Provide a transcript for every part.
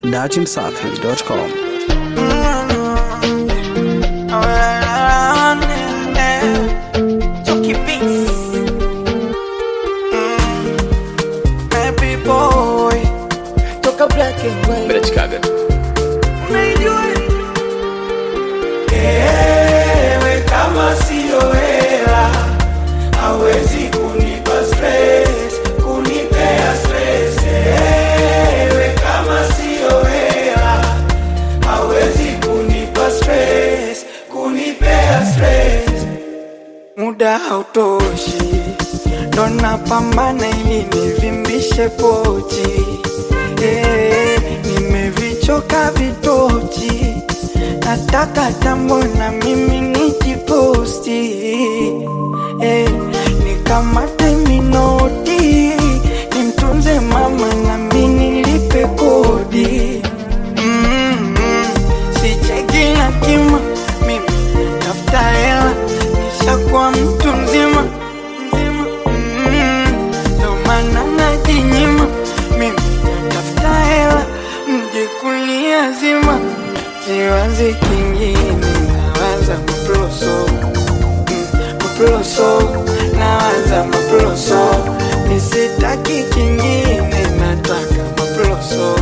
dachimsafi.com. Chucky Beats. Happy boy. Toka black and white. Mbele Chicago. Unaijua? Ewe kama sio hela hawezi kunipa stress, kunipea stress. Ewe kama sio hela hawezi kunipa stress, kunipea stress. Muda hautoshi, ndo napambana ili nivimbishe pochi. Eh, nimevichoka vitochi, nataka tambo na mimi nijiposti. Eh, nikamate minoti, nimtunze mama na mimi nilipe kodi. Mm, mm, sicheki na kima, mimi tafuta hela, nishakuwa mtu mzima mzima. Mm, ndo maana najinyima, mimi tafuta hela, mje kulia zima, siwazi kingine, nawaza maploso Mm, maploso, nawaza maploso, nisitaki kingine, nataka maploso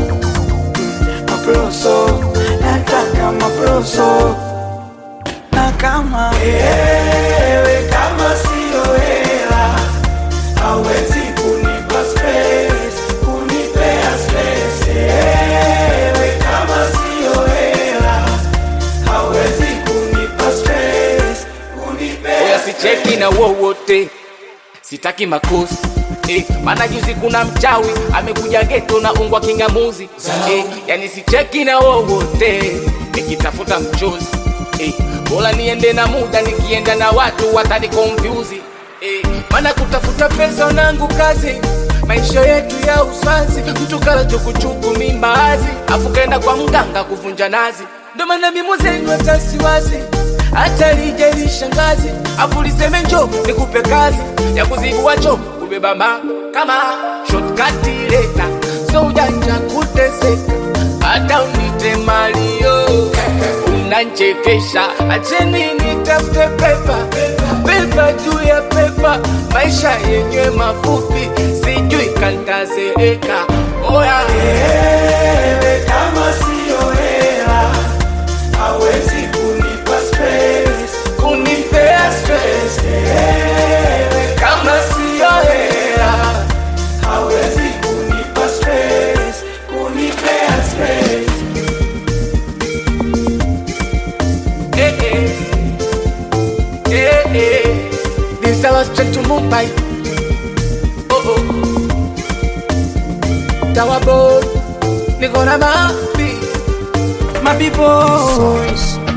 maploso, nataka maploso. Na kama ewe kama sio hela hawezi kunipa stress, kunipea stress. Ewe kama sio hela hawezi kunipa stress, kunipea Oya sicheki na wowote, sitaki makosi Eh, maana juzi kuna mchawi amekuja geto na ungwa kingamuzi eh, yani sicheki na wowote nikitafuta mchozi eh, bora niende na muda nikienda na watu watani confuse eh, maana kutafuta pesa nangu kazi maisha yetu ya uswazi mtu kala chukuchuku mimbazi afu kaenda kwa mganga kuvunja nazi ndo maana mimo zenu hata siwazi hata lije lishangazi afu liseme njo nikupe kazi ya kuzibua cho kubeba ma kama shortcut leta so ujanja kuteseka hata unite malio unanchekesha acheni nitafute pepa pepa juu ya pepa maisha yenye mafupi sijui kantazeeka oya Ewe kama sio hela hawezi kunipa stress, kunipea stress. Ewe kama sio hela hawezi kunipa stress, kunipea stress. Eh, eh. Eh, eh. This I was straight to Mumbai. Oh, oh. Tower boy, niko na mapi. My people,